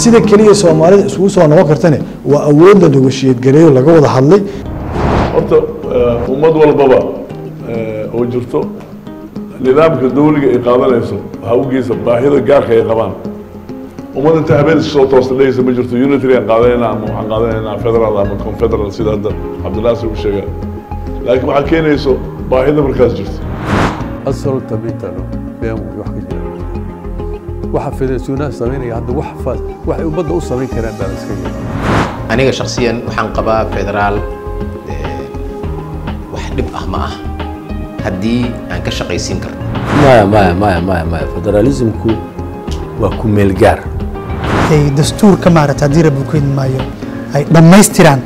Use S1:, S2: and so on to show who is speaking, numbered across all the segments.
S1: sida keliya soomaalida isugu soo noqon kartane waa awood la negoshiyad gareeyo laga wada hadlay
S2: horta ummad walbaba oo jirto nidaamka dawliga ay qaadanayso waxaa u geysa baahida gaarka ay qabaan ummad inta habeen iska soo toosta dhehaysa ma jirto unitary aan qaadanayna ama waxaan qaadanaynaa federal ama confederal sida hadda cabdinaasir uu sheega laakiin waxaa keenayso baahida markaas jirta
S3: asalta mitano been wey wax ka jira waxa federasiyonaha samaynaya hadda wax fa- waxay ummadda u samayn karaan baan iska yiri
S4: aniga shakhsiyan waxaan qabaa federaal eh, wax dhib ah ma ah haddii aan ka shaqaysiin karno
S5: maya maya maya maya maya federalismku waa ku meel gaar
S6: ay dastuurka maarata haddii rabbi ku idin maayo ay dhammaystiraan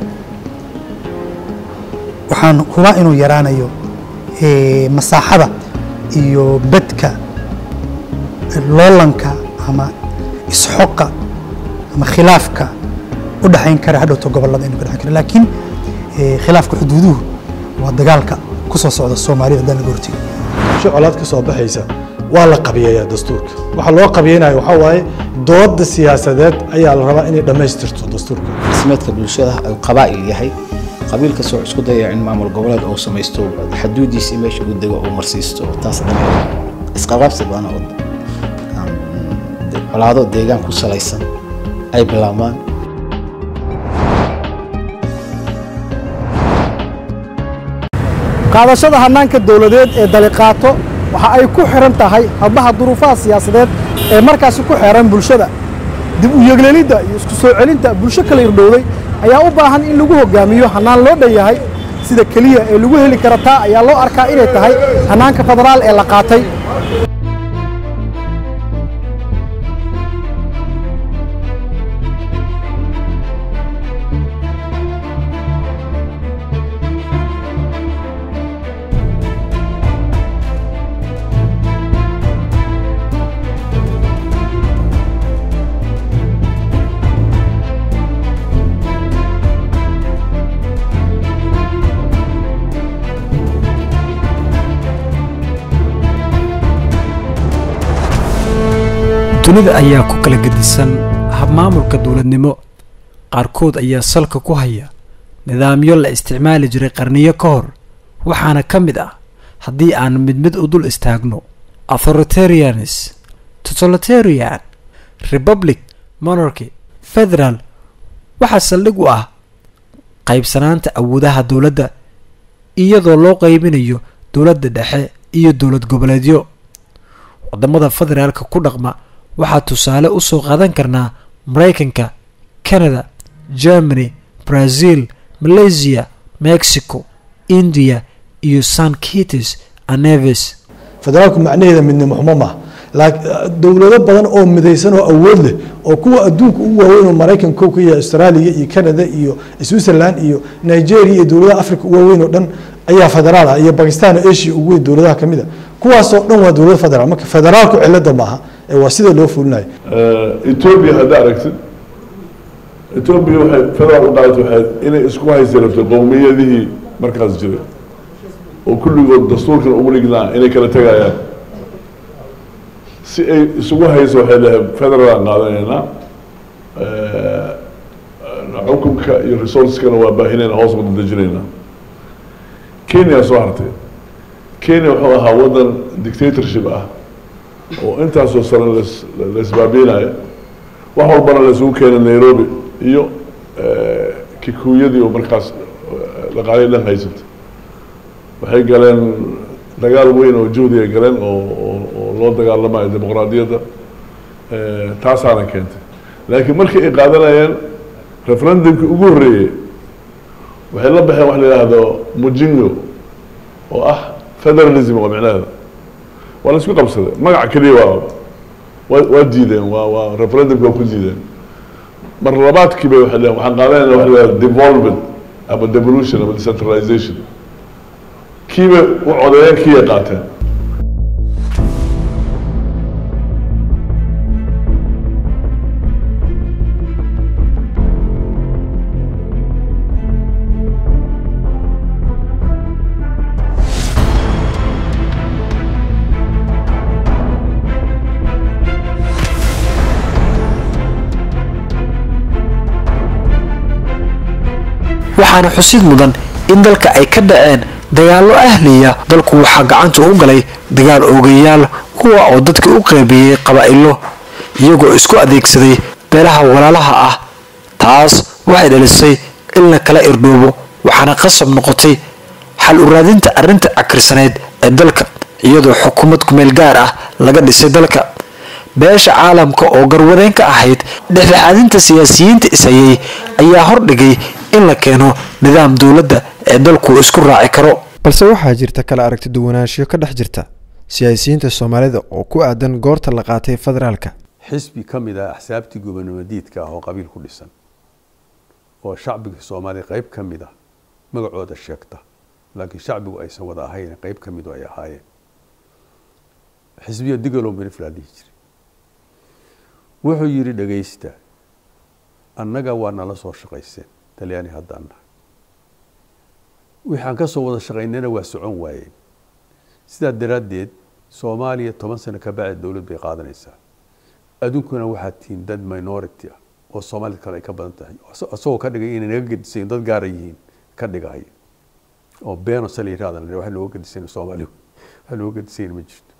S6: waxaan hubaa inuu yaraanayo eh, masaaxada iyo bedka loolanka ama isxoqa ama khilaafka u dhaxayn kara hadhowto gobollada inuu ka dhaxayn kara laakiin eh, khilaafka xuduuduhu waa dagaalka ku soo socda soomaalida haddaan laga hortegi
S1: si colaad ka soo baxaysa waa la qabiyeeyaa dastuurka waxaa loo qabiyeynayo waxaa waaye dooda siyaasadeed ayaa la rabaa inay dhammaystirto dastuurka
S7: dhismeedka bulshada uu qabaa'il yahay qabiil kastoo isku daya in maamul goboleed uu samaysto xaduudiisii meesha uu dego uu marsiisto taas dhan isqabqabsi baana oo um, de- colaado deegaan ku salaysan ay bilaabmaan
S8: qaadashada hannaanka dowladeed ee daliqaato waxa ay ku xihan tahay hadbaha duruufaha siyaasadeed ee markaasi ku xeeran bulshada dib u yegleelidda iyo isku soo celinta bulsho kala irdhowday ayaa u baahan in lagu hogaamiyo hannaan loo dhan yahay sida keliya ee lagu heli kara taa ayaa loo arkaa inay tahay hannaanka federaal ee la qaatay
S9: dunida ayaa ku kala gedisan habmaamulka dowladnimo qaarkood ayaa salka ku haya nidaamyo la isticmaali jiray qarniyo ka hor waxaana ka mid ah haddii aan mid mid u dul istaagno authoritarianis totalitarian republic monarchy federal waxaa saldhig u ah qaybsanaanta awoodaha dowladda iyadoo loo qaybinayo dowladda dhexe iyo dowlad goboleedyo wadamada federaalka ku dhaqma waxaa tusaale u soo qaadan karnaa maraykanka canada germany brazil malaysia mexico india iyo san kites aneves
S1: federaalku macnaheeda midnimo xumo maaha laakiin dowlado badan oo midaysan oo awood leh oo kuwa adduunka ugu waaweyn oo maraykan kow ka yahay australia iyo canada iyo switzerland iyo nigeria iyo dowladaha africa ugu waaweyn oo dhan ayaa federaal ah iyo bakistan oo asia ugu weyn dowladaha ka mid a kuwaasoo dhan waa dowlad federaal marka federaalku cilada maaha ee waa sida loo fulinayo
S2: etoobiya haddaa aragtid etoobiya waxay federaal u qaadatay waxay inay isku haysi rabtay qowmiyadihii markaas jiray oo kulligood dastuurkan ugu dhignaa inay kala tegayaan si ay isugu hayso waxay leedahay federaalaan qaadanaynaa xukunka iyo resourceskana waa baahinayna hoos wada dejinaynaa kenya soo hartay kenya wuxuu ahaa waddan dictatorship ah oo intaasoo sare las la isbaabiinaya wax walbana la isugu keenay nairobi iyo kikuyadii oo markaas dhaqaalihii dhan haysata waxay galeen dagaal weyn oo juhdi ay galeen oo oo oo loo dagaalamayo dimuqraadiyadda taasaana keentay laakiin markii ay qaadanayeen referendumkii ugu horreeyey waxay la baxeen wax la yidhaahdo mujingo oo ah federalism waa micnaheeda waa la isku qabsaday magaca keliya waa waa waa diideen waa waa referendumki waa ku diideen mar labaadkii bay waxay dhaheen waxaan qaadanayna wax la yidhahdo devolvement ama devolution ama decentralization kiibay u codeeyeen kiiyay qaateen
S9: waxaana xusid mudan in dalka ay ka dhaceen dagaallo ahliya dalku waxaa gacanta u galay dagaal oogayaal kuwa oo dadka u qeybiyey qabaa'ilo iyagoo isku adeegsaday beelaha walaalaha ah taas waxay dhalisay in la kala irdhoobo waxaana qasab noqotay xal u raadinta arrinta cakirsaneyd ee dalka iyadoo xukuumad kumeel gaar ah laga dhisay dalka beesha caalamka oo garwadeen ka ahayd dhexdhexaadinta siyaasiyiinta ishayay ayaa hordhigay in la keeno nidaam dowladda ee dalku isku raaci karo
S10: balse waxaa jirta kala aragti duwanaanshiyo ka dhex jirta siyaasiyiinta soomaalida oo ku aadan goorta la qaatay federaalka
S3: xisbi ka mid ah axsaabtii gobonimadiidka ah oo qabiil ku dhisan oo shacbiga soomaaliya qayb ka mid ah magacooda sheegta laakiin shacbigu aysan wada ahayn qayb ka midu ay ahaayeen xisbiya digalow miriflaa dhihi jiray wuxuu yidhi dhegaysta annaga waa nala soo shaqayseen talyaani haddaan nahay waxaan ka soo wada shaqaynayna waa socon waayeen sidaa daraaddeed soomaaliya toban sano ka bacdi dowlad bay qaadanaysaa adduunkuna waxaad tihiin dad minority ah oo soomaalida kale ay ka badan tahay isagoo ka dhigay inay naga gedisayin dad gaara yihiin ka dhigaya oo beeno sala yirahdan wax looga gedisayn soomaaliya wax looga gedisayn ma jirto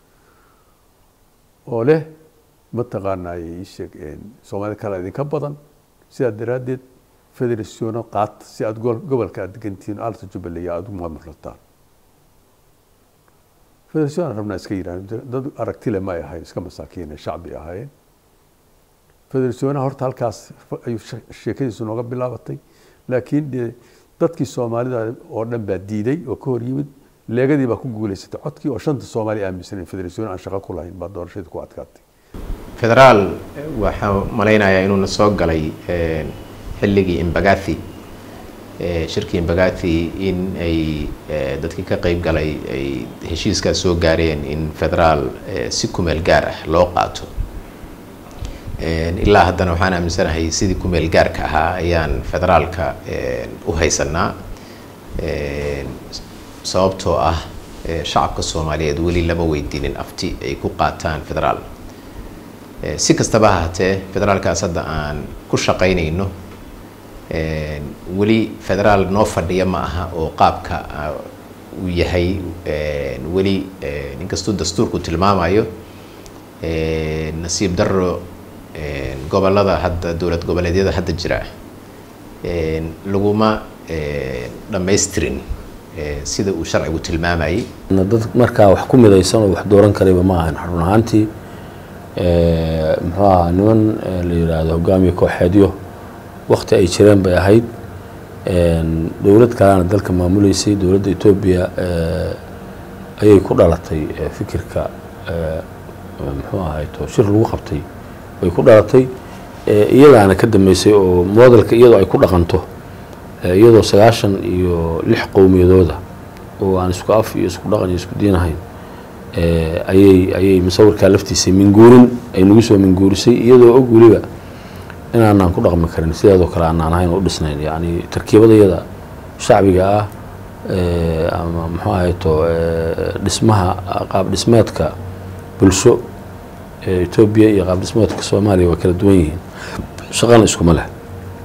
S3: oo leh mataqaanaaye ii sheeg soomaalida kale idinka badan sidaa daraaddeed federationa qaata si aada gobolka aad degantihiin alta jubbaland aada u maamulataan federation aan rabnaa iska yidhahdo dad aragtile ma ay ahayn iska masaakiine shacbi ahaayeen federationa horta halkaas ayuu sheekadiisu nooga bilaabatay laakiin dee dadkii soomaalida oo dhan baa diiday oo ka hor yimid leegadii baa ku guuleysatay codkii oo shanta soomaali aaminsanen federation aan shaqo ku lahayn baa doorashadii ku adkaatay
S4: federaal waxaa malaynayaa inuuna soo galay xilligii imbagathi shirkii imbagathi in ay dadkii ka qeyb galay ay heshiiskaas soo gaareen in federaal si kumeel gaar ah loo qaato ilaa haddana waxaan aaminsanahay sidii kumeel gaarka ahaa ayaan federaalka u haysanaa sababtoo ah shacabka soomaaliyeed weli lama weydiinin afti ay ku qaataan federaal si kastaba ha hatee federaalkaas hadda aan ku shaqaynayno weli federaal noo fadhiya ma aha oo qaabka uu yahay weli inkastuu dastuurku tilmaamayo nasiib daro gobolada hadda dowlad goboleedyada hadda jira laguma dhammaystirin sida uu sharcigu tilmaamayay
S5: dad markaa wax ku midaysan oo wax dooran karayba ma ahan run ahaantii muxuu ahaa niman la yidhaahdo hogaamiye kooxeedyo wakti ay jireen bay ahayd dowlad kalena dalka maamuleysay dowladda etoobiya ayay ku dhalatay fikirka muxuu ahayto shir lagu qabtay bay ku dhalatay iyadaana ka dambeysay oo modelka iyadoo ay ku dhaqanto iyadoo sagaashan iyo lix qowmiyadooda oo aan isku af iyo isku dhaqan iyo isku diin ahayn ayay ayay musawirkaa laftiisa minguurin ay nagu soo minguurisay iyadoo og weliba inaanaan ku dhaqmi karin sideedoo kale aanaan ahayn oo u dhisnayn yacni tarkiibadayada shacbiga ah ama muxuu ahayto dhismaha qaab dhismeedka bulsho etoobiya iyo qaab dhismeedka soomaaliya waa kala duwan yihiin shaqana iskuma leh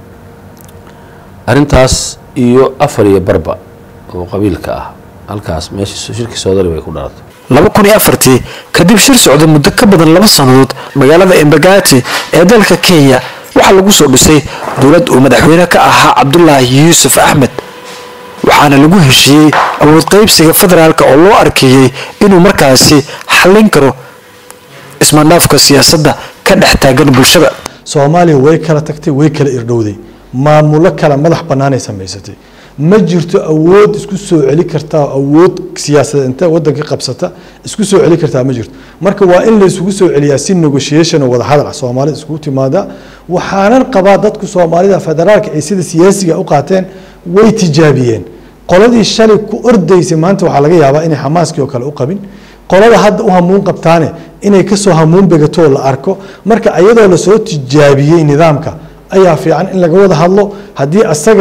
S5: arrintaas iyo afar iyo barba oo qabiilka ah halkaas meesha shirkii soodali bay ku dhalatay
S9: laba kun iyo afartii kadib shir socda muddo ka badan laba sannadood magaalada embagati ee dalka kenya waxaa lagu soo dhisay dowlad uu madaxweyne ka ahaa cabdulaahi yuusuf axmed waxaana lagu heshiiyey awood qaybsiga federaalk oo loo arkeeyey inuu markaasi xallin karo ismandhaafka siyaasadda ka dhex taagan bulshada
S1: soomaaliya way kala tagtay way kala irdhowday maamulo kala madax bannaanay samaysatay ma jirto awood isku soo celi kartaa awood siyaasadeed inta wadanka qabsata isku soo celi kartaa ma jirto marka waa in laysugu soo celiyaa si negotiation oo wadahadal ah soomaalida iskugu timaada waxaanan qabaa dadku soomaalida federaalka ay sida siyaasiga u qaateen way tijaabiyeen qoladii shalay ku ordaysay maanta waxaa laga yaabaa inay xamaaskii oo kale u qabin qolada hadda u hamuun qabtaane inay kasoo hamuun begatoo la arko marka iyadoo lasoo tijaabiyey nidaamka ayaa fiican in laga wada hadlo haddii asaga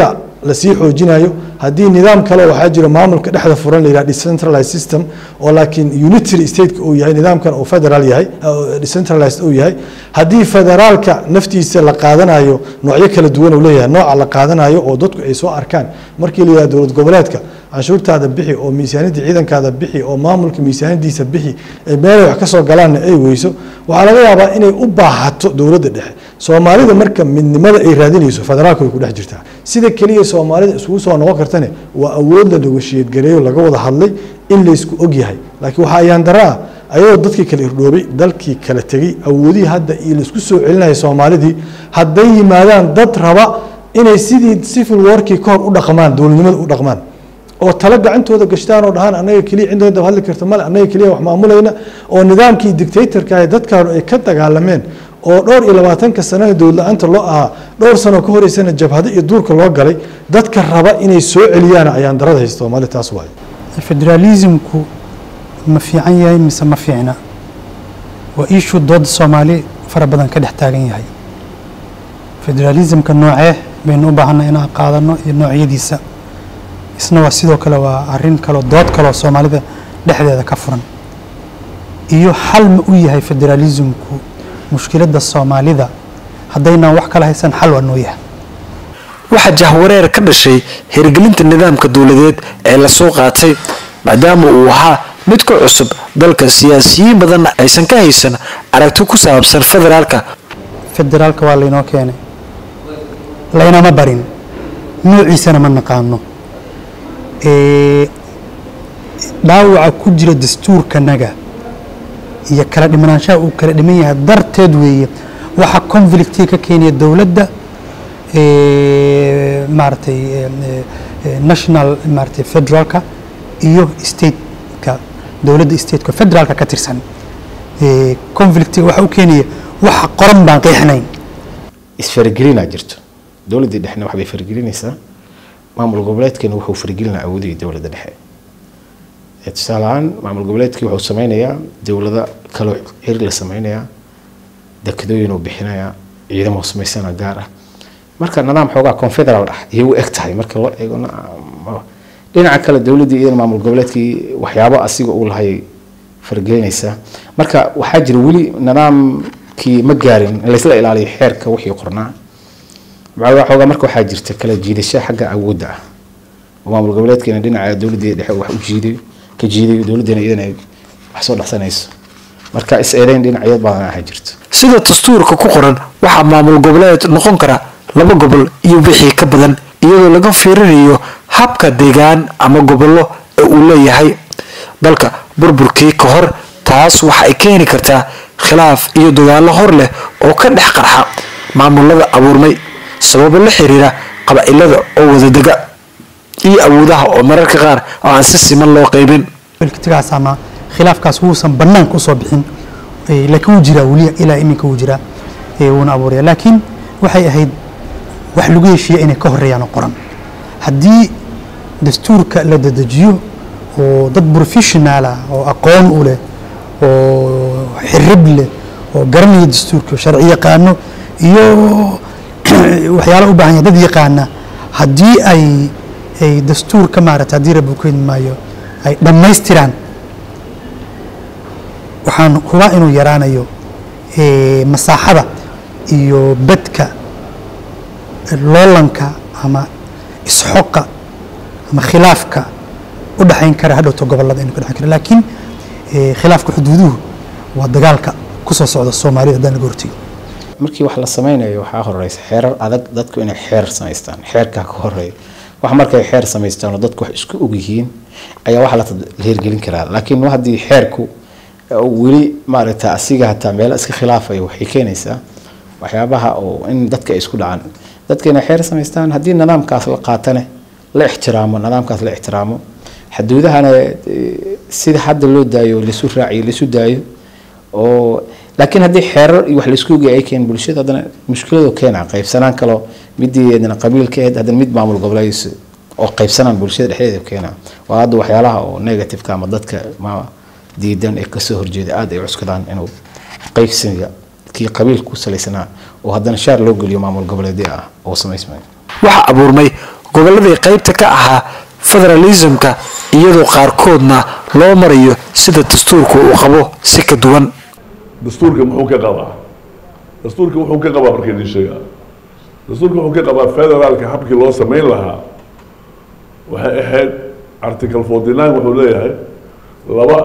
S1: lasii xoojinayo haddii nidaam kale waxaa jira maamulka dhexda furan la yidhaha decentralized system oo laakiin unitary stateka uu yahay nidaamkan uu federal yahay decentralized uu yahay haddii federaalka naftiisa la qaadanayo noocyo kala duwan uu leeyahay nooca la qaadanayo oo dadku ay soo arkaan markii la yidhaha dowlad goboleedka canshuurtaada bixi oo miisaaniyadda ciidankaada bixi oo maamulka miisaaniyadiisa bixi meelay wax ka soo galaanna ay weyso waxaa laga yaabaa inay u baahato dowladda dhexe soomaalida marka midnimada ay raadinayso federaalka way ku dhex jirtaa sida keliya soomaalida isugu soo noqon kartane waa awood la negoshiyad gareeyo laga wada hadlay in laysku og yahay laakiin waxaa ayaan dara ah ayadoo dadkii kala irdhoobay dalkii kala tegey awoodihii hadda iyo laisku soo celinaya soomaalidii hadday yimaadaan dad raba inay sidii civil warkii ka hor u dhaqmaan dowladnimada u dhaqmaan oo talo gacantooda gashtaan oo dhahaan annaga keliya cidda daba hadli karta male annaga keliya wax maamulayna oo nidaamkii dictatorka ah dadkaanu ay ka dagaalameen oo dhowr iyo labaatanka sanana dowladla-aanta loo ahaa dhowr sano ka horeysana jabhado iyo duurka loo galay dadka raba inay soo celiyaan ayaan darada haysta soomaali taas waayo
S6: federalismku ma fiican yahay mise ma fiicna waa iishuu dooda soomaali fara badan ka dhex taagan yahay federalismka noocee baynu u baahanay inaan qaadano iyo noocyadiisa isna waa sidoo kale waa arin kaleo dood kaleo soomaalida dhexdeeda ka furan iyo xal ma u yahay federalismku mushkiladda soomaalida haddaynaan wax kala haysan xal waa noo yahay
S9: waxaa jahwareer ka dhashay hirgelinta nidaamka dowladeed ee lasoo qaatay maadaama uu ahaa mid ka cusub dalka siyaasiyiin badanna aysan ka haysan aragti ku saabsan federaalka
S6: federaalka waa laynoo keenay laynama barin noociisana ma naqaano dhaawaca ku jira dastuurkanaga iyo kala dhimanaanshaha uu kala dhiman yahay darteed weeye waxaa conflictii ka keenaya dowladda maaragtay national maaragtay federaalka iyo stateka dowladda stateka federaalka ka tirsan conflictiga waxa u keenaya waxa qoran baan qeexnayn
S7: isfaragelinaa jirto dowladdii dhexna waxbay faragelinaysaa maamul goboleedkeena wuxuu faragelinaa awoodihii dowladda dhexe tusaale ahaan maamul goboleedkii wuxuu sameynayaa dowlado kaloo xiri la sameynayaa dekadooyin uu bixinayaa ciidamo samaysana gaar ah marka nidaam xoogaa confederal ah ayay u eg tahay marka loo eego dhinaca kale dowladdii iyadana maamul goboleedkii waxyaabo asiga uu lahay faragelinaysaa marka waxaa jira weli nidaamkii ma gaarin in laysla ilaaliyo xeerka wixii qornaa xoogaa marka waxaa jirta kala jiidasho xagga awoodda ah oo maamul goboleedkeena dhinaca dowladdii dhexe wax u jiiday ka jiiday dowladdeena iyadana ay wax soo dhexsanayso marka is eedeyn dhinacyo badan aha jirto
S9: sida dastuurka ku qoran waxaa maamul goboleed noqon kara laba gobol iyo wixii ka badan iyadoo laga fiirinayo habka deegaan ama gobollo ee uu leeyahay dalka burburkii ka hor taas waxa ay keeni kartaa khilaaf iyo dagaallo hor leh oo ka dhex qarxa maamulada abuurmay sababo la xiriira qaba'ilada oo wadadega iyo awoodaha oo mararka qaar oo aan si siman loo qaybin
S6: tigaas ama khilaafkaas wuusan banaanka usoo bixin laakiin wuu jiraa weli ilaa iminka wuu jiraa wuuna abuuraya laakiin waxay ahayd wax lagu heshiiya inay ka horeeyaan oo qoran haddii dastuurka la dedejiyo oo dad professional ah oo aqoon u leh oo xirib leh oo garanaya dastuurka sharci yaqaano iyo waxyaala u baahan yahay dad yaqaana haddii ay ay dastuurka maarata haddii rabbi ku idmi maayo ay dhammaystiraan waxaan hubaa inuu yaraanayo masaaxada iyo bedka loolanka ama isxoqa ama khilaafka u dhexayn kara hadhowto gobolada inuu ka dhexayn kara laakiin khilaafka xuduuduhu waa dagaalka kusoo socda soomaalida haddaan laga hortegi
S7: markii wax la sameynayo waxaa horeysa xeerar adag dadku inay xeer samaystaan xeerkaa ka horeeya wax markay xeer samaystaan oo dadku wax isku og yihiin ayaa waxa la hirgelin karaa laakiin haddii xeerku weli maaragta asiga hataa meelo iska khilaafayo waxay keenaysaa waxyaabaha oo in dadka ay isku dhacaan dadka inay xeer samaystaan haddii nidaamkaas la qaatane la ixtiraamo nidaamkaas la ixtiraamo xuduudahana sida hadda loo daayo laisu raaciyo laisu daayo oo laakiin haddii xeerar iyo wax laisku ogeya ay keen bulshada haddana mushkiladu keena qaybsanaan kaloo midii adana qabiilka ahayd haddana mid maamul goboleedis oo qaybsanaan bulshada dhexdeeda keena waa hadda waxyaalaha oo negativeka ama dadka ma diidan ee kasoo horjeeda aada ay cuskadaan inuu qaybsiga kii qabiilka ku salaysanaa oo haddana shaar loo geliyo maamul goboleedyo ah oo samaysmay
S9: waxaa abuurmay gobolladii qaybta ka ahaa federalismka iyadoo qaarkoodna loo marayo sida dastuurku uu qabo si ka duwan
S2: dastuurka muxuu ka qabaa dastuurka wuxuu ka qabaa marka idin sheegaa dastuurka wuxuu ka qabaa federaalka habkii loo samayn lahaa waxay ahayd article forty nine wuxuu leeyahay laba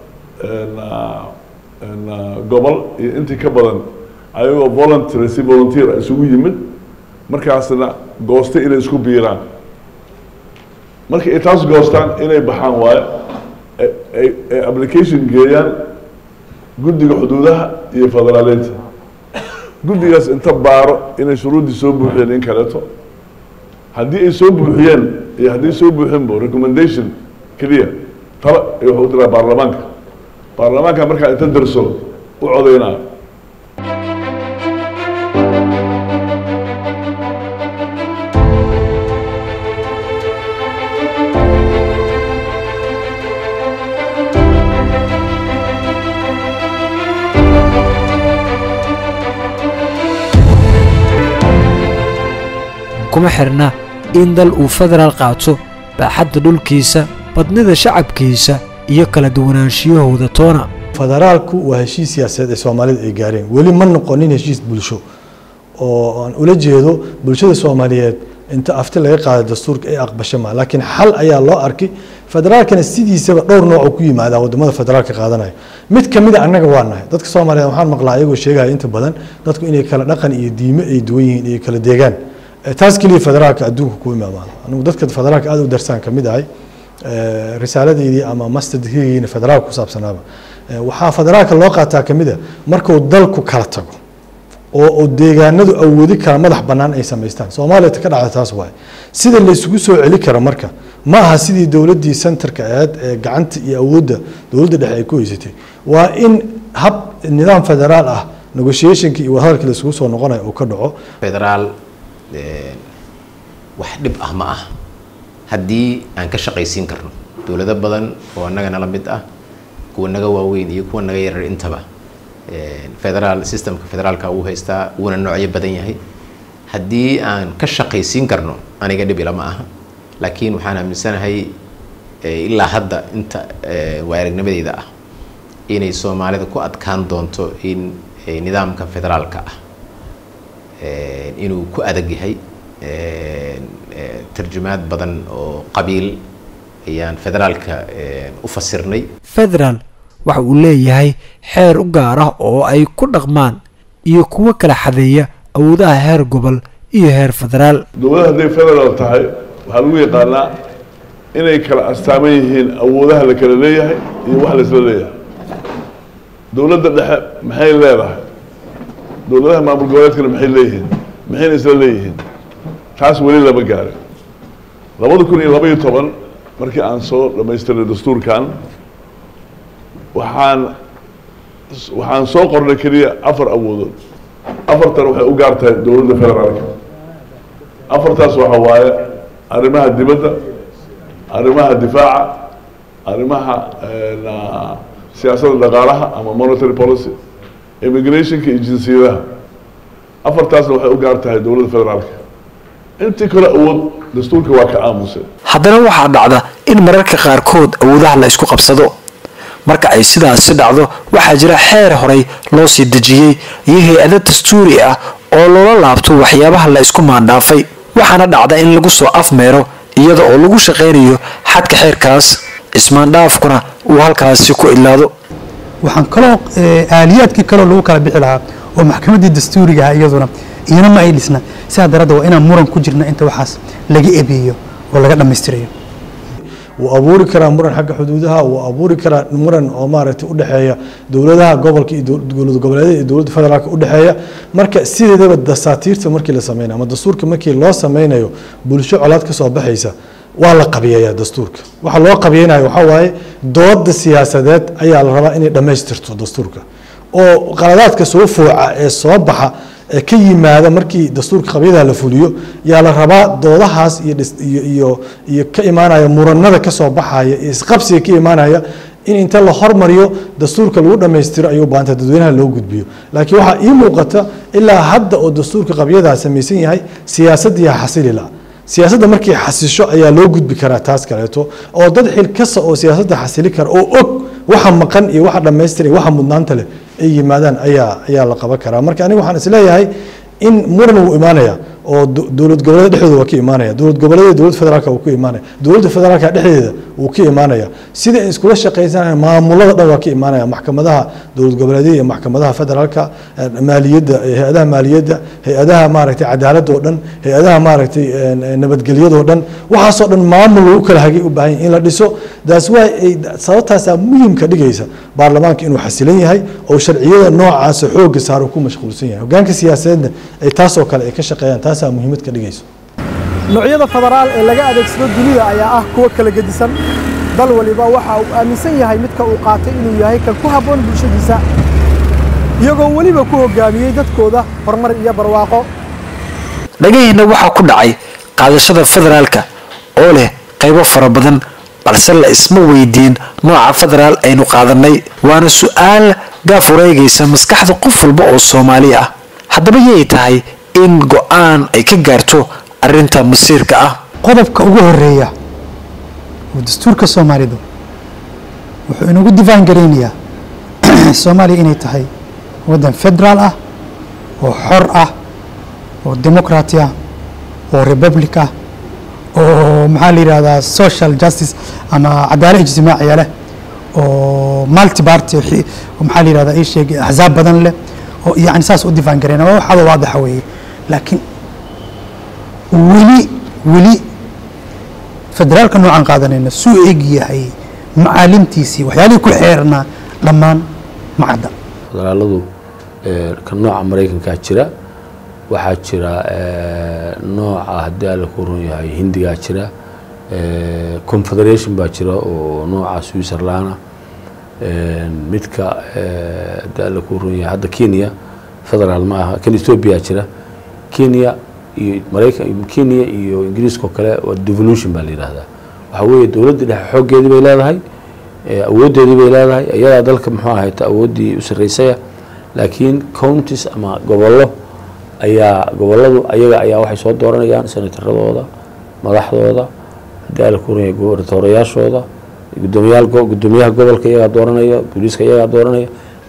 S2: gobol iyo intii ka badan ayagoo voluntary si volunteer isugu yimid markaasna goostay inay isku biiraan marka ay taas goostaan inay baxaan waayo ay application geeyaan guddiga xuduudaha iyo federaaleynta guddigaas inta baaro inay shuruuddii soo buuxiyeen in kaleeto haddii ay soo buuxiyeen iyo haddii soo buuxinbo recommendation keliya tala wuxuu u diraa baarlamaanka baarlamaanka markaa inta darso u codaynaa
S9: kuma xirna in dal uu federaal qaato baaxadda dhulkiisa badnida shacabkiisa iyo kala duwanaanshiyahooda toona
S1: federaalku waa heshiis siyaasadeed ee soomaalida ay gaareen weli ma noqonin heshiis bulsho oo aan ula jeedo bulshada soomaaliyeed inta afti laga qaada dastuurka ay aqbasho ma laakiin xal ayaa loo arkay federaalkana sidiisaba dhowr nooc oo ku yimaada wadamada federaalka qaadanaya mid kamid a annaga waa nahay dadka soomaaliyeed waxaan maqlaa ayagoo sheegaya inta badan dadku inay kala dhaqan iyo diime ay duwan yihiin iyo kala deegaan taas keliya federaalka adduunka ku imaamaan anigu dadka federaalka aad u darsaan kamid ahay risaaladeydii ama master degreegiina federaalka ku saabsanaaba waxaa federaalka loo qaataa kamid a markuu dalku kala tago oo oo deegaanadu awoodi kara madax bannaan ay samaystaan soomaaliya ka dhacda taas waaye sida la isugu soo celi karo marka ma aha sidii dowladdii centerka ahayd ee gacanta iyo awoodda dowladda dhexe ay ku haysatay waa in hab nidaam federaal ah negotiationka iyo wadahadalka la isugu soo noqonayo uu ka dhaco
S4: federaal wax dhib ah ma ah haddii aan ka shaqaysiin karno dowlado badan oo annaga nala mid ah kuwa naga waaweyn iyo kuwa naga yarar intaba federaal systemka federaalka uu haystaa wuuna noocyo badan yahay haddii aan ka shaqaysiin karno aniga dhib ilama aha laakiin waxaan aaminsanahay ilaa hadda inta waa aragnimadeyda ah inay soomaalida ku adkaan doonto in nidaamka federaalka ah inuu ku adag yahay tarjumaad badan oo qabiil ayaan federaalka u fasirnay
S9: federaal waxa uu leeyahay xeer u gaar ah oo ay ku dhaqmaan iyo kuwo kala xadeeya awoodaha heer gobol iyo heer federaal
S2: dowladda hadday federaal tahay waxaa lagu yaqaanaa inay kala astaaman yihiin awoodaha la kala leeyahay iyo wax la isla leeyahay dowladda dhexe maxay leedahay dowladaha maamul goboleedkana maxay leeyihiin maxayna isla leeyihiin taas weli lama gaarin labada kun iyo laba iyo toban markii aan soo dhamaystiray dastuurkan waxaan waxaan soo qornay keliya afar awoodood afartan waxay u gaar tahay dowladda federaalka afartaas waxa waaye arrimaha dibadda arrimaha difaaca arrimaha siyaasadda dhaqaalaha ama monetary policy immigrationka iyo jinsiyadaha afartaasna waxay u gaar tahay dowladda federaalka intii kale awood dastuurka waa ka aamusay
S9: haddana waxaa dhacda in mararka qaarkood awoodaha la isku qabsado marka ay sidaasi dhacdo waxaa jira xeer horey loo sii dejiyey iyo hay-ado dastuuri ah oo loola laabto waxyaabaha la isku maandhaafay waxaana dhacda in lagu soo afmeero iyada oo lagu shaqaynayo xadka xeerkaas ismaandhaafkuna uu halkaasi ku ilaado
S6: waxaan kaloo aaliyaadkii kaloo lagu kala bixi lahaa oo maxkamaddii dastuuriga ah iyaduna iyana ma ay dhisna sidaa daradda waa inaan muran ku jirna inta waxaas laga ebeeyo oo laga dhammaystirayo
S1: wuu abuuri karaa muran xagga xuduudaha wuu abuuri karaa muran oo maaragtay udhexeeya dowladaha gobolka iyo dowlad goboleedyada iyo dowladda federaalka udhexeeya marka sideedaba dasaatiirta markii la sameynayo ama dastuurka markii loo sameynayo bulsho colaad ka soo baxaysa waa la qabiyeeyaa dastuurka waxa loo qabiyeynayo waxaa waaye dooda siyaasadeed ayaa la rabaa inay dhammaystirto dastuurka oo qaladaadka soo fooca ee soo baxa ee ka yimaada markii dastuurka qabyadaha la fuliyo yaa la rabaa doodahaas iyo iyo iyo iyo ka imaanaya muranada ka soo baxaya iyo isqabsiga ka imaanaya in inta la hormariyo dastuurka lagu dhammaystiro ayuu baanta dadweynaha loo gudbiyo laakiin waxaa ii muuqata ilaa hadda oo dastuurka qabyadaa samaysan yahay siyaasaddiiha xasilila siyaasadda markay xasisho ayaa loo gudbi karaa taas kaleeto oo dad xil kasta oo siyaasadda xasili kara oo og waxa maqan iyo waxa dhammaystir iyo waxa mudnaanta leh ay yimaadaan ayaa ayaa la qaban karaa marka aniga waxaan isleeyahay in muran wuu imaanaya oo do- dowlad goboleed dhexdooda waa ka imaanaya dowlad goboleeda dowlad federaalka wuu ku imaanaya dowladda federaalka dhexdeeda wuu ka imaanaya sida ay iskula shaqaysanayaan maamulada dhan waa ka imaanaya maxkamadaha dowlad goboleedyada iyo maxkamadaha federaalka eh, maaliyadda eh, hay-adaha maaliyadda hay-adaha maaragtay cadaaladda oo dhan hay-adaha maaragtay eh, nabadgelyada oo dhan waxaasoo dhan maamul lagu kala hagay u baahan yahay in la dhiso that's why ay sababtaasaa muhiimka dhigaysa baarlamaanka inuu xasilan yahay oo sharciyada noocaasa xooga saaro ku mashquulsan yahay hogaanka siyaasadeedna ay taasoo kale ay ka shaqeeyaan taasaa muhiimad ka dhigayso
S8: noocyada federaal ee laga adeegsado dunida ayaa ah kuwo kala gedisan dal waliba waxa uu aaminsan yahay midka uu qaatay inuu yahay kan ku habboon bulshadiisa iyagoo weliba ku hoggaamiyey dadkooda horumar iyo barwaaqo
S9: dhagaheenna waxaa ku dhacay qaadashada federaalka oo leh qaybo fara badan balse la isma weydiin nooca federaal aynu qaadanay waana su-aal gaaf wareegaysa maskaxda qof walba oo soomaali ah haddaba yay tahay in go-aan ay ka gaarto arrinta masiirka ah
S6: qodobka ugu horeeya oo dastuurka soomaalidu wuxuu inagu difaan garaynayaa soomaaliya inay tahay waddan federaal ah oo xor ah oo democraty ah oo republic ah oo maxaa la yidhahdaa social justice ama cadaalad ijtimaaciya leh oo multi party xi- oo maxaa la yidhahdaa ii sheeg axsaab badan leh oo yani saas u difaan garayna waa waxaada waadaxa weeye laakiin weli weli federaalka noocan qaadanayna suu eg yahay macaalimtiisii waxyaalihii ku xeernaa dhammaan ma cadda
S5: federaaladu eh, ka nooca maraykankaa jira waxaa jira eh, nooca haddii alla ku run yahay hindigaa jira eh, confederation baa jira oo nooca switzerlanda eh, midka eh, haddii alla ku run yahay hadda kenya federaal ma aha kan ethiopia jira kenya iyo maraykan kenya iyo ingiriiska oo kale waa devolution baa la yidhaahdaa waxaa weeye dowladda dhexe xooggeedii bay leedahay eh, awooddeedii bay leedahay iyadaa dalka muxuu ahayta awooddii u sarreysaya laakiin counties ama gobollo ayaa gobolladu ayaga ayaa waxay soo dooranayaan senataradooda madaxdooda haddii ala kuranaya gobernatorayaashooda gudoomiyaal go- gudoomiyaha gobolka iyagaa dooranaya booliiska iyagaa dooranaya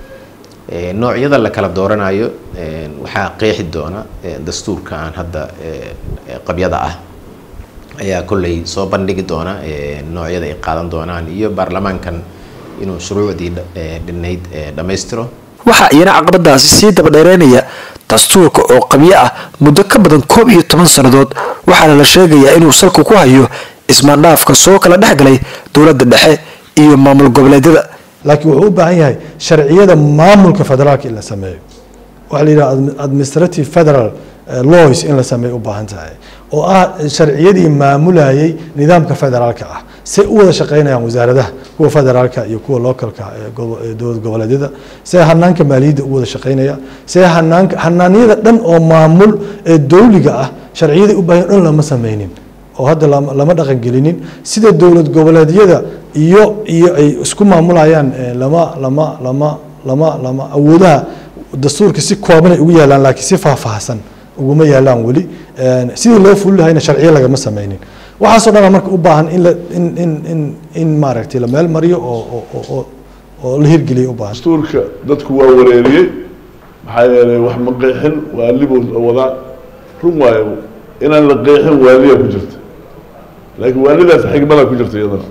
S4: Ee, noocyada la kala dooranayo ee, waxaa qeexi doona ee, dastuurka aan hadda ee, ee, qabyada ah ayaa kolley soo bandhigi doona ee, noocyada ay qaadan doonaan iyo baarlamaankan inuu shuruucdii dha- ee, dhinayd ee, dhammaystiro
S9: waxaa iyana caqabadaasi sii dabadheereynaya dastuurka oo qabyo ah muddo ka badan koob iyo toban sannadood waxaana la sheegayaa inuu salka ku hayo ismaandhaafka soo kala dhex galay dowladda dhexe iyo maamul goboleedyada
S1: laakiin wuxuu u baahan yahay sharciyada maamulka federaalka in la sameeyo waxaa la yidhaha admi- administrative federal eh, laws in la sameeyo u baahan tahay oo ah sharciyadii maamulayay nidaamka federaalka ah say u wada shaqaynayaan wasaaradaha kuwa federaalka iyo kuwa localka ee gobo- ee dowlad goboleedyada say hanaanka maaliyadda u wada shaqaynaya say hanaanka hanaanyada dhan oo maamul ee dowliga ah sharciyadii u baahan dhan lama sameynin oo hadda lama lama dhaqan gelinin sida dowlad goboleedyada iyo iyo ay isku maamulayaan eh, lama lama lama lama lama awoodaha dastuurka si kooban ay ugu yaalaan laakiin si faahfaahsan uguma yaalaan weli Eh, sidii loo fuli lahayna sharciyo lagama sameynin waxaasoo dhan marka u baahan in la in in in in maaragtay la meel mariyo oo oo oo oo oo la hirgeliyo u baahan
S2: dastuurka dadku waa wareeriyey maxaa yeelay wax ma qeexin waalibuu wadaa run waayo inaan la qeexin waaliya ku jirta laakiin waalidaas xigmada ku jirta iyadana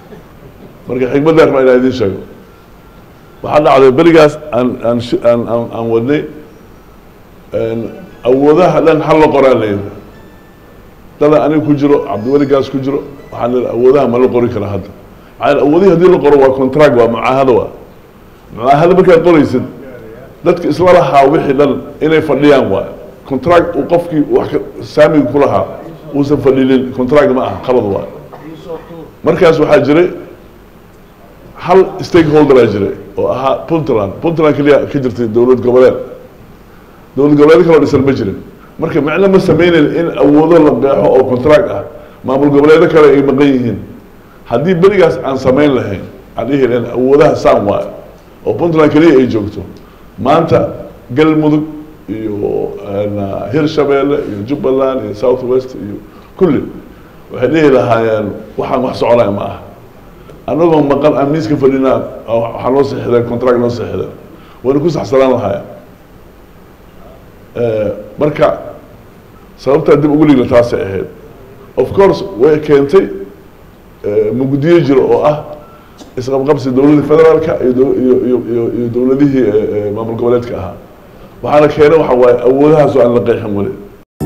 S2: marka xigmaddaa rabaa inaan idiin sheego waxaa dhacday berigaas aan aan shi- aan aan aan wadnay een, awoodaha dhan hal la qoraan la yidhi dada aniga ku jiro cabdiweligaas ku jiro waxaan leedahay awoodaha ma la qori kara hadda maxaa yeele awoodihii haddii la qoro waa contract waa mucaahado waa mucaahado markaad qoraysid dadka isla lahaa wixii dhan inay fadhiyaan waay contract uu qofkii wax ka saamiga ku lahaa uusan fadhinin contract ma aha qalad waay markaas waxaa jiray hal stakeholderaa jiray oo ahaa puntland puntland keliya ka jirtay dowlad goboleed dowlad goboleed kaloo dhisan ma jirin marka macno ma sameynayn in awoodo la qeexo oo contract ah maamul goboleedo kale ay maqan yihiin haddii berigaas aan samayn lahayn aan dhihi lahayn awoodaha saan waayo oo puntland keliya ay joogto maanta galmudug iyo hirshabeelle iyo jubbaland iyo south west iyo kulli waxay dhihi lahaayeen waxaan wax soconaya ma aha annagoo maqan aan miiska fadhinaa waxaa noo sixideen contract noo sixideen wayna ku saxsanaan lahaayeen marka sababtaa dib ugu ligna taasay ahayd of course way keentay mugdiyo jiro oo ah isqabqabsi dowladii federaalka iyo iyo iyo iyo dowladihii maamul goboleedka ahaa waxaana keenay waxa waaye awoodahaas oo aan la qeexin weli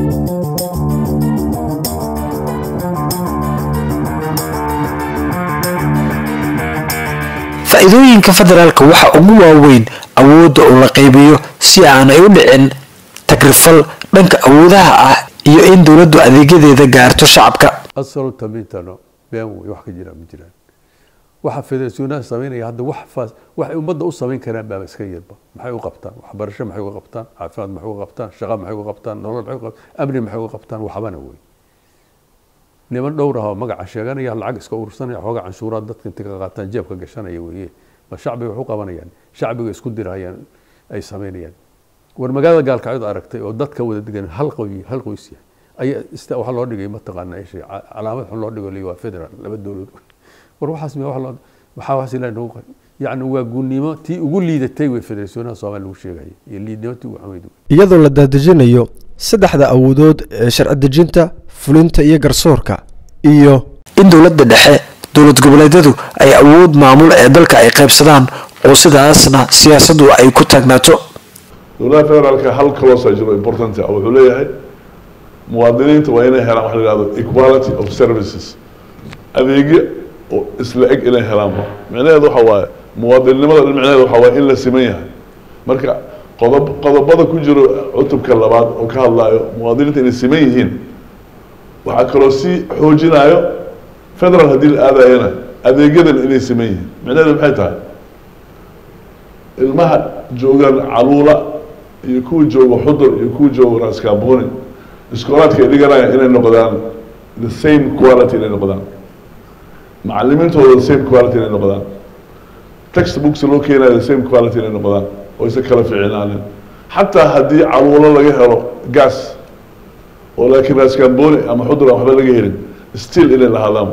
S9: faa'iidooyinka federaalka waxa ugu waaweyn awoodda uu la qaybiyo si aanay u dhicin tagrifal dhanka awoodaha ah iyo in dowladdu adeegyadeeda gaarto shacabka
S3: asalo tamintano been wey wax ka jira ma jiraan waxa federasyonaha samaynaya hadda wax faas waxay ummadda u samayn karaan baa iska yarba maxay u qabtaan waxbarasho maxay uga qabtaan caafimaad maxay uga qabtaan shaqo maxay uga qabtaan nolol maxay uga qabtaan amni maxay uga qabtaan waxbana wey niman dhowr ah oo magaca sheeganaya lacag iska urursanaya xoogaa canshuuraad dadka inta ka qaataan jeebka gashanaya weeye ma shacbiga wax u qabanayaan shacbiga isku dirayaan ay samaynayaan war magaalada gaalkacyood aragtay oo dadka wada degan hal qoy hal qoys yahay ayaa ista waxaa loo dhigay mataqaana ishay calaamad xun loo dhigo waa federal laba dowlad war waxaas mi wax loo waxaa wax ilaa nagu yacni waa gunnimo tii ugu liidatay wey federasyonaha soomaaliya lagu sheegaya iyo liidnimo tii ugu xamayd
S10: iyadoo la daadejinayo saddexda awoodood ee sharci dejinta fulinta iyo garsoorka iyo
S9: in dowladda dhexe dowlad goboleedyadu ay awood maamul ee dalka ay qaybsadaan oo sidaasna siyaasaddu ay ku taagnaato
S2: dowladaha federaalka hal kaloosa jiro important ah wuxuu leeyahay muwaadiniinta waa inay helaan waxa la yihahdo equality of services adeegyo oo isla eg inay helaanba micnaheedu waxa waaye muwaadinnimada micnaheedu waxa waaye in la siman yahay marka qodob qodobada ku jiro cutubka labaad oo ka hadlaayo muwaadiniinta inay siman yihiin waxaa kaloo sii xoojinayo federal haddii la aadayana adeegyadan inay siman yihiin micnaheedu maxay tahay ilmaha joogaan caluula iyo kuwa jooga xudur iyo kuwa jooga raaskaabuni iskoolaadka ay dhiganayaan inay noqdaan the same quality inay noqdaan macalimiintooda the same quality inay noqdaan textbooks loo keenayo the same quality inay noqdaan oo isa kala fiicnaanin xataa haddii caluulo laga helo gas oo laakiin raaskaamboni ama xudur aan waxba laga helin still inay lahaadaan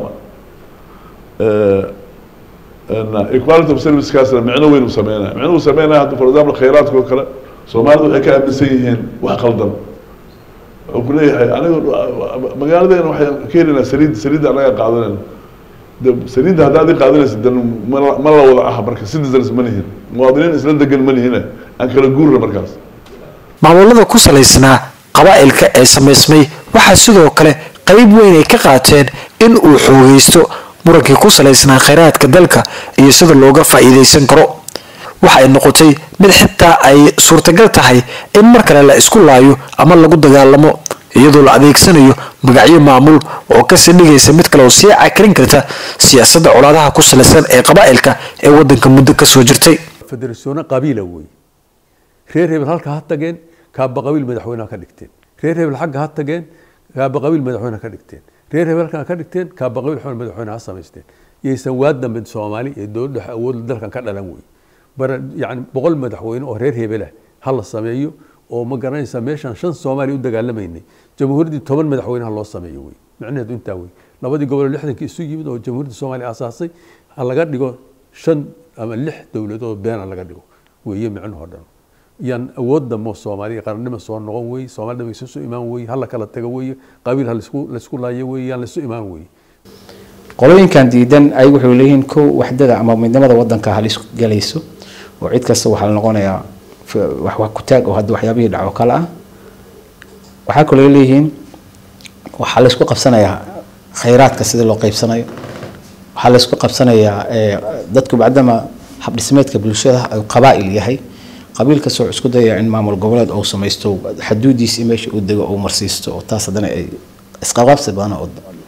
S2: equality of servicekaasna micno weyn uu sameynaya micno uu sameynaya hadda for example khayraadka oo kale soomaalida waxay ka aaminsan yihiin wax qaldan wuxuu ku leeyahay aniga magaaladeena waxaan ka helinaa saliid saliidda anaga qaadanayna de saliidda haddaad i qaadanaysa de ma ma la wada ah marka citizens ma lihin muwaadiniin isla degan ma lihine aan kala guurna markaas
S9: maamulada ku salaysnaa qabaa'ilka ee samaysmay waxaa sidoo kale qayb weyn ay ka qaateen in uu xoogaysto murankii ku salaysnaa khayraadka dalka iyo sida looga faa'iidaysan karo waxa ay noqotay mid xitaa ay suurtagal tahay in mar kale la isku laayo ama lagu dagaalamo iyadoo la adeegsanayo magacyo maamul oo kasii dhigaysa mid kale oo sii cakarin karta siyaasadda colaadaha ku salaysan ee qabaa'ilka ee waddanka muddo kasoo jirtay
S3: federasyono qabiila wey reer hebel halka ha tageen kaaba qabiil madaxweyneha ka dhigteen reer hebel xagga ha tageen kaaba qabiil madaxweyne ka dhigteen reer hebel halkan ka dhigteen kaaba qabiil xubin madaxweyne ha samaysteen yaysan waa dambe soomaali ee dowladda awood dalkan ka dhalan wey bara yani boqol madaxweyne oo reer hebelah ha la sameeyo oo ma garanaysa meeshaan shan soomaaliya u dagaalamaynay jamhuuriyaddii toban madaxweyne ha loo sameeyo wey micnaheedu intaa wey labadii gobol lixdankii isu yimid oo jamhuuriyadda soomaaliya aasaasay ha laga dhigo shan ama lix dowladood beena laga dhigo weeye micnahoo dhan yaan awood dambo soomaaliya qarannimo soo noqon wey soomaalida way isu imaan wey hala kala tago wey qabiil ha laisku laisku laayo wey yaan laisu imaan wey
S7: qolooyinkan diidan ay wuxuu leeyihiin kow waxdada ama midnimada wadanka halis galayso oo cid kasta waxaa la noqonayaa wax wax ku taag oo hadda waxyaabihii dhaco kale ah waxaa kaloo leeyihiin waxaa la isku qabsanayaa khayraadka sida loo qaybsanayo waxaa la isku qabsanayaa dadku bacdama habdhismeedka bulshada qabaa'il yahay qabiil kastoo isku dayaya in maamul goboleed uu samaysto xaduudiisi meesha uu dego uu marsiisto oo taas haddana ay isqaqabsi badan oo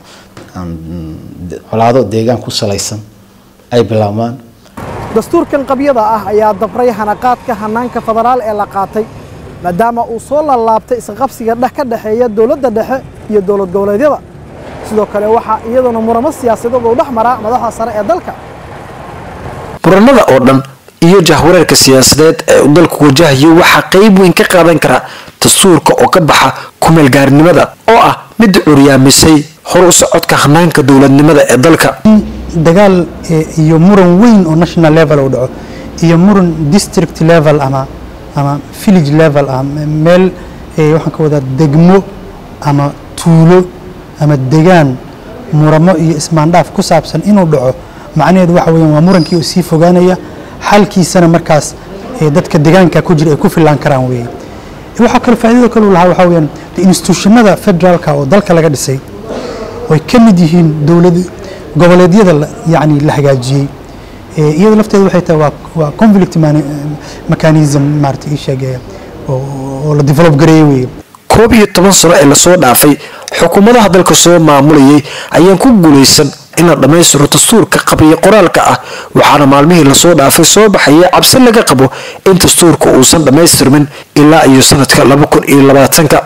S7: colaado deegaan ku salaysan ay bilaabmaan
S8: dastuurkan qabyada ah ayaa dabray hanaqaadka hanaanka federaal ee la qaatay maadaama uu soo laalaabtay isqabsiga dhex ka dhexeeya dowladda dhexe iyo dowlad goboleedyada sidoo kale waxaa iyaduna muramo siyaasadeed uu dhex maraa madaxda sare ee dalka
S9: muranada oo dhan iyo jahwareerka siyaasadeed ee uu dalku wajahayo waxaa qayb weyn ka qaadan kara dastuurka oo ka baxa kumeelgaarinimada oo ah mid curyaamisay hor u socodka hanaanka dowladnimada ee dalka
S6: dagaal eh, iyo muran weyn oo national level uu dhaco iyo muran district level ama ama village level ah me- meel eh, waxaan ka wadaa degmo ama tuulo ama degaan muramo iyo ismaandhaaf ku saabsan inuu dhaco macnaheedu waxa weeyaan waa murankii oo sii fogaanaya xalkiisana markaas eh, dadka degaanka ku jira ay ku filaan karaan weeye waxaa kale faa'iidada kale uu lahaa waxaa weeyaan de institutionada federaalka oo dalka laga dhisay way ka mid yihiin dowlad goboleedyada la- yacni la hagaajiyey Eh, iyada lafteeda waxay tahay waa waa conflict mani- mechanism maarata ii sheegaya oo oo la develop gareeyey weeye
S9: koob iyo toban sano ee lasoo dhaafay xukuumadaha dalka soo maamulayay ayaan ku guulaysan in la dhammaystiro dastuurka qabiyo qoraalka ah waxaana maalmihii lasoo dhaafay soo baxaya cabsi laga qabo in dastuurka uusan dhammaystirmin ilaa iyo sanadka laba kun iyo labaatanka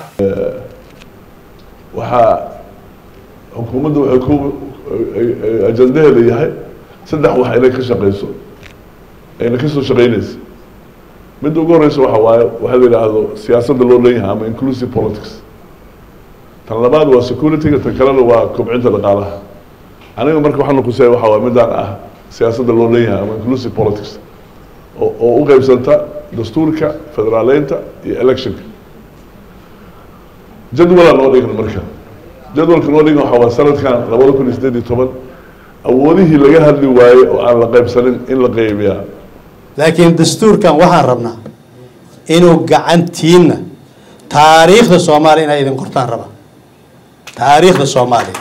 S2: waxaa xukuumadda waxay ku ajandaheeda yahay saddex wax inay ka shaqeyso ayna kasoo shaqeynaysa midda ugu horeysa waxa waaye waxaa la yidhaahdo siyaasadda loo leeyahay ama inclusive politics tan labaad waa security-ga tan kalena waa kobcinta dhaqaalaha aniga marka waxaan nuqusaya waxa waaye midaan ah siyaasadda loo leeyahay ama inclusive politics oo oo u qeybsanta dastuurka federaaleynta iyo electionka jadwalaa noo dhigan marka jadwalka noo dhigan waxaa waa sanadkan labada kun iyo sideed iyo toban awoodihii laga hadli waayey oo aan la qaybsanin in la qeybiyaa
S11: laakiin dastuurkan waxaan rabnaa inuu gacantiinna taariikhda soomaaliya inay idin qortaan raba taariikhda soomaaliya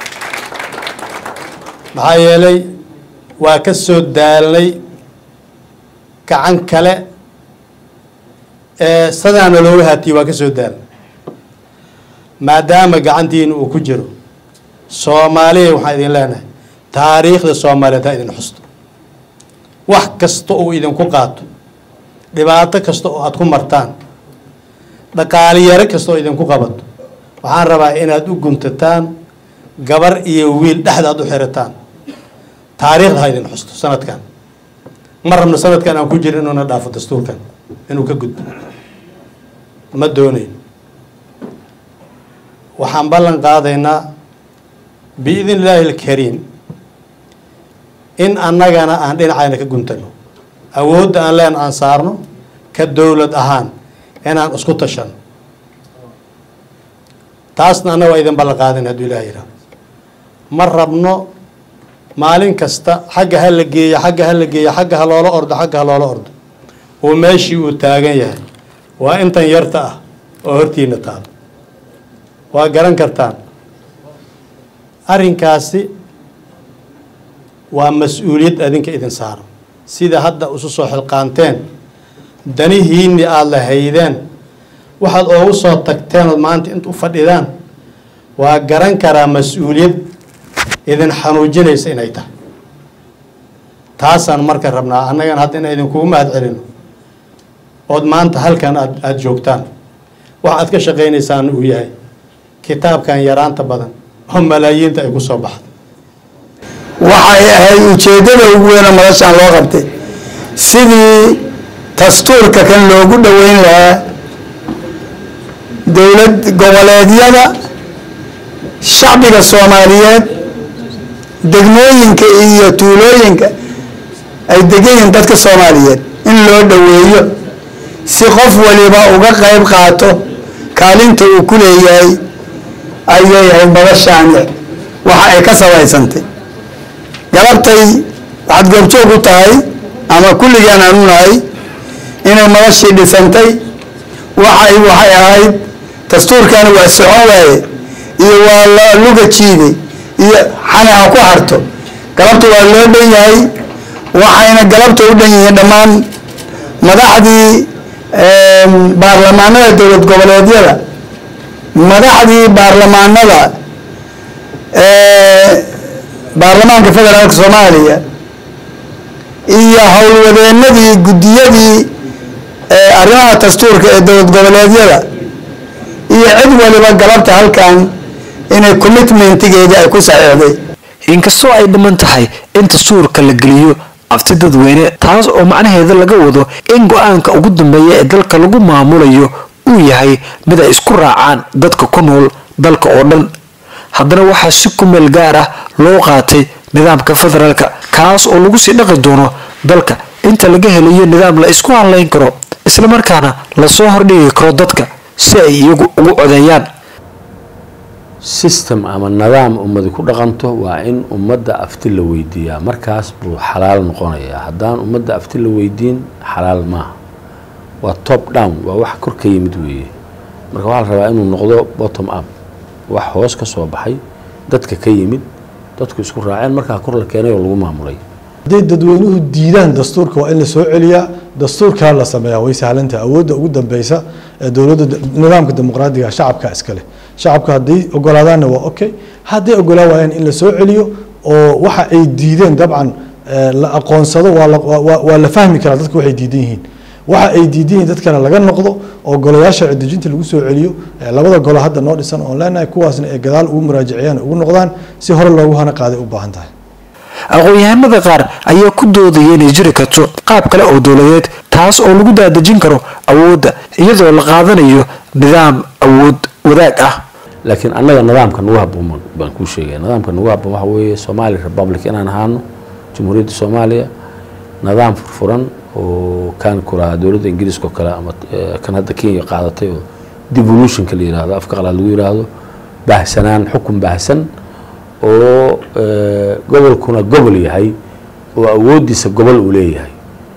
S11: maxaa yeelay waa ka soo daalnay gacan kale ee sadaana looga haatiyey waa ka soo daalnay maadaama gacantiina uu ku jiro soomaaliya waxaan idin leenahay taariikhda soomaaliyeed ha idin xusto wax kasta uu idinku qaato dhibaato kasta oo aad ku martaan dhaqaaliyaro kasta oo idinku qabato waxaan rabaa inaad u guntataan gabar iyo wiil dhexda aad u xirataan taariikhda ha idin xusto sanadkan ma rabno sanadkan aan ku jirin inuuna dhaafo dastuurkan inuu ka gudbo ma doonayn waxaan ballan qaadaynaa biidn illaahi alkariim in annagana aan dhinacayna ka guntano awoodda aan leen aan saarno ka dowlad ahaan inaan isku tashano taasna annaga waa idin ballan qaadin hadduu ilaah yidhaah ma rabno maalin kasta xagga ha la geeyo xagga ha la geeyo xagga ha loola ordo xagga ha loola ordo uu meeshii uu taagan yahay waa intan yarta ah oo hortiina taalo waa garan kartaan arrinkaasi waa mas-uuliyad adinka idin saaran sida hadda isu soo xilqaanteen danihiinni aada la haydeen waxaad oogu soo tagteen ood maanta int u fadhidaan waa garan karaa mas-uuliyad idin xanuujinaysa inay tahay taasaan marka rabnaa annagana hadda inaan idinkugu mahad celino ood maanta halkan aad aada joogtaan wax aad ka shaqaynaysaana uu yahay kitaabkan yaraanta badan oo malaayiinta ay ku soo baxda
S12: waxay ahayd ujeeddada ugu weyna madashaan loo qabtay sidii dastuurka kan loogu dhoweyn lahaa dowlad goboleedyada shacbiga soomaaliyeed degmooyinka iyo tuulooyinka ay degan yihiin dadka soomaaliyeed in loo dhoweeyo si qof waliba uga qayb qaato kaalinta uu ku leeyahay ayay ahayd madashaani waxa ay ka samaysantay galabtay waxaad goobjoog u tahay ama kulligaan aanu nahay inay madashii dhisantay waxay waxay ahayd dastuurkani waa socon waaye iyo waa la luga jiiday iyo xani ha ku harto galabta waa loo dhan yahay waxayna galabta u dhan yihiin dhammaan madaxdii baarlamaanada dowlad goboleedyada madaxdii baarlamaanada baarlamaanka federaalka soomaaliya iyo howlwadeenadii guddiyadii arrimaha dastuurka ee dowlad goboleedyada iyo cid waliba galabta halkan inay commitmentigeedii ay ku saxiixday
S9: inkastoo ay dhiman tahay in dastuurka la geliyo afti dadweyne taas oo macnaheeda laga wado in go-aanka ugu dambeeya ee dalka lagu maamulayo uu yahay mid ay isku raacaan dadka ku nool dalka oo dhan haddana waxaa si ku meel gaar ah loo qaatay nidaamka federaalka kaas oo lagu sii dhaqi doono dalka inta laga helayo nidaam la isku hadlayn karo islamarkaana lasoo hordhigi karo dadka si ay iyagu ugu codeeyaan
S5: system ama nidaam ummadi ku dhaqanto waa in ummadda afti la weydiiyaa markaas buu xalaal noqonayaa haddaan ummadda afti la weydiin xalaal maaha waa top down waa wax kor ka yimid weeye marka waxaa la rabaa inuu noqdo bottom up wax hoos ka soo baxay dadka ka yimid dadku isku raaceen markaa kor la keenay oo lagu maamulay
S1: hadday dadweynuhu diidaan dastuurka waa in la soo celiyaa dastuurkaa la sameeyaa way sahlantahay awoodda ugu dambeysa ee dowladda nidaamka dimuqraadiga shacabka iskale shacabka hadday ogolaadaanna waa okay hadday ogolaa waayaan in la soo celiyo oo waxa ay diideen dabcan la aqoonsado waa la- waa- waa- waa la fahmi karaa dadka waxay diidan yihiin waxa ay diidan yihiin dadkana laga noqdo oo golayaasha cidijinta lagu soo celiyo ee labada golo hadda noo dhisan oon leenahay kuwaasna ay gadaal ugu muraajiciyaan ugu noqdaan si hore loogu hana qaaday u baahan tahay
S9: aqoon-yahanada qaar ayaa ku doodaya inay jiri karto qaab kale oo dowladeed taas oo lagu daadejin karo awoodda iyadoo la qaadanayo nidaam awood wadaag ah
S5: laakiin annaga nidaamka nagu habboon baan- baan kuu sheegaya nidaamka nagu habboon waxa weeye somali republic inaan ahaano jamhuuriyadda soomaaliya nidaam furfuran oo kan kuraha dowladda ingiriiska oo kale ama eh, kan hadda kenya qaadatay oo devolutionka la yidhaahdo afka qalaad lagu yidhaahdo baahsanaan xukun baahsan oo eh, gobolkuna gobol yahay oo awooddiisa gobol uu leeyahay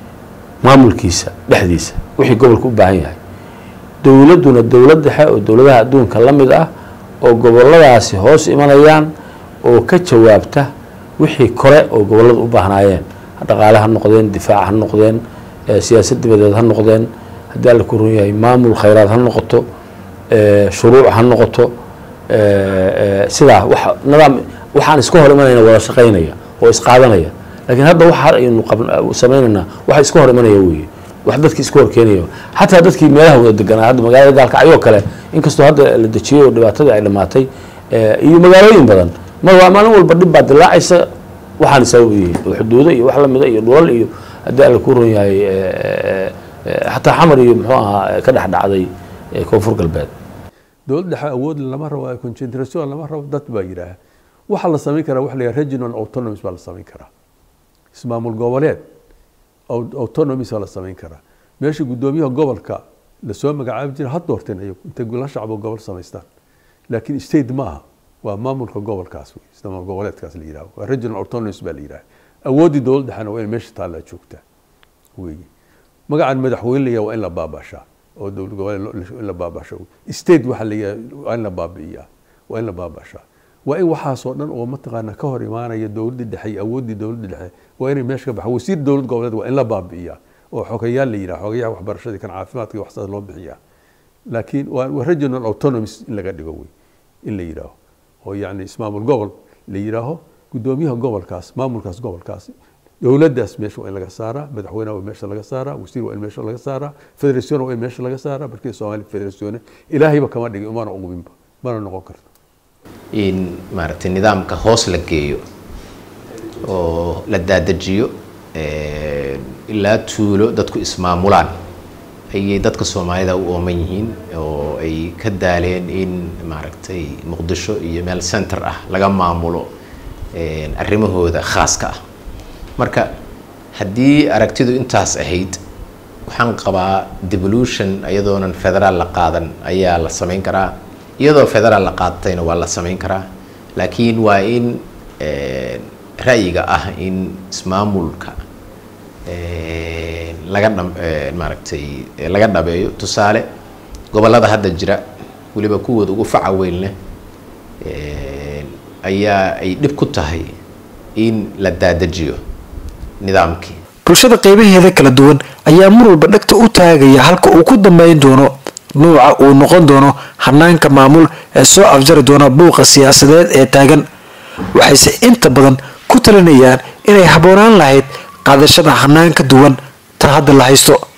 S5: maamulkiisa dhexdiisa wixii gobolka u baahan yahay dowladduna dowlad dhexe oo dowladaha adduunka la mid ah oo goboladaasi hoos imanayaan oo ka jawaabta wixii kore oo gobollada u baahnaayeen dhaqaale ha noqdeen difaac ha noqdeen eh, siyaasad dibadeed ha noqdeen haddii alla ku run yahay maamul khayraad ha noqoto eh, shuruuc ha noqoto eh, eh, sidaa waxa nidaam waxaan iska hor imanayna wada shaqaynaya oo isqaadanaya laakiin hadda waxa aynu qab- sameynaynaa waxa iska hor imanaya weeye wax dadki iska hor keenaya xataa dadkii meelaha wada deganaa hadda magaalada gaalkacyoo kale inkastoo hadda la dejiyey oo dhibaatadii ay dhammaatay eh, iyo magaalooyin badan mar waa maalin walba dhib baa dilaacaysa waxaan sabab u yihiin oo xuduudo iyo wax lamida iyo dhulal iyo haddii alla ku run yahay eh, eh, eh, xataa xamar iyo muxuu ahaa eh, ka dhex dhacday eh, koonfur galbeed
S3: dowlad dhexe awood lama rabo concentration lama rabo dad baa yidhaaha waxaa la samayn karaa waxa la yidhaha regional autonomies baa la samayn karaa ismaamul goboleed au- autonomies baa la samayn karaa meesha guddoomiyaha gobolka lasoo magacaabi jira ha doorteen ayagu intay la shacbo gobol samaystaan laakiin state ma aha waa maamulka gobolkaas wey ismaamul goboleedkaas la yidhaha waa regional autonomies baa la yidhaha awooddii dowlad dhexena waa in meesha taallaa joogtaa weeye magacan madaxweyne layaa waa in la baabashaa oo dowlad goboleed lo- in la baabasho state waxa layaa waa in la baabi'iyaa waa in la baabashaa waa in waxaasoo dhan oo mataqaana ka hor imaanaya dowladdii dhexe iyo awooddii dowladda dhexe waa inay meesha ka baxa wasiir dowlad goboleed waa in la baabi'iyaa oo xogayaal la yidhaha xogayaha waxbarashadii kan caafimaadka iyo waxsaas loo bixiyaa laakiin waa waa regional autonomies in laga dhigo wey in la yidhaaho oo yacni ismaamul gobol la yidhaaho guddoomiyaha gobolkaas maamulkaas gobolkaas dowladdaas meesha waa in laga saaraa madaxweynaha waa in meesha laga saaraa wasiir waa in meesha laga saaraa federation waa in meesha laga saaraa markii soomaali federation ilaahayba kama dhigin umana uguminba mana noqon karto
S4: in maaragtay nidaamka hoos la geeyo oo la daadajiyo eh, ilaa tuulo dadku ismaamulaan ayay dadka soomaalida u ooman yihiin oo ay ka daaleen in maaragtay muqdisho iyo meel center ah laga maamulo eh, arrimahooda khaaska ah marka haddii aragtidu intaas ahayd waxaan qabaa devolution iyadoonan federaal la qaadan ayaa la samayn karaa iyadoo federaal la qaadatayna waa la samayn karaa laakiin waa in eh, ra'yiga ah in ismaamulka eh, laga dham- eh, maaragtay eh, laga dhabeeyo tusaale gobollada hadda jira weliba kuwooda ugu faca weyn leh eh, ayaa ay dhib ku tahay in la daadajiyo nidaamkii
S9: bulshada qaybaheeda kala duwan ayaa mar walba dhegta u taagaya halka uu ku dambeyn doono nuuca uu noqon doono hanaanka maamul ee soo afjari doona buuqa siyaasadeed ee taagan waxayse inta badan ku talinayaan inay habboonaan lahayd qaadashada hanaan ka duwan tan hadda la haysto